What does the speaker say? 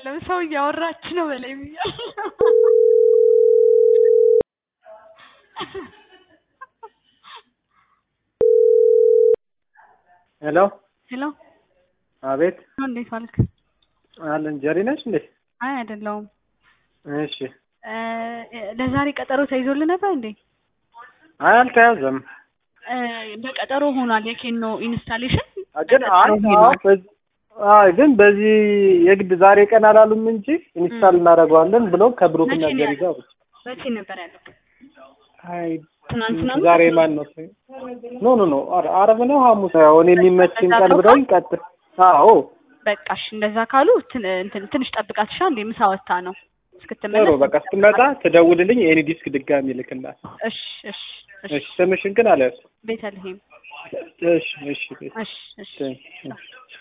አይደለም ሰው እያወራች ነው በላይ ብያለሁ። ሄሎ ሄሎ አቤት እንዴት ዋልክ? አለን ጀሪ ነች እንዴ? አይ አይደለሁም። እሺ እ ለዛሬ ቀጠሮ ተይዞልህ ነበር እንዴ? አይ አልተያዘም። እ በቀጠሮ ሆኗል የኬኖ ኢንስታሌሽን ግን አይ አዎ፣ በዚህ- አይ ግን በዚህ የግድ ዛሬ ቀን አላሉም እንጂ ኢንስታል እናደርገዋለን ብሎ ከብሩክና መቼ ነው ጀሪ ጋር መቼ ነበር ያለው? አይ ትናንትና ነው? ዛሬ ማን ነው? ኖ ኖ ኖ አረ- አረብ ነው ሐሙስ ነው እኔ የሚመችኝ ቀን ብለውኝ ቀጥል። አዎ በቃሽ እንደዛ ካሉ ትን- እንትን ትንሽ ጠብቃት ሻ እንዴ ምሳ ወጥታ ነው ጥሩ እስክትመለስ በቃ ስትመጣ ትደውልልኝ ኤኒ ዲስክ ድጋሚ ልክላት። እሺ እሺ እሺ እሺ ስምሽን ግን አልያዝኩም። ቤተልሔም እሺ እሺ እሺ እሺ እሺ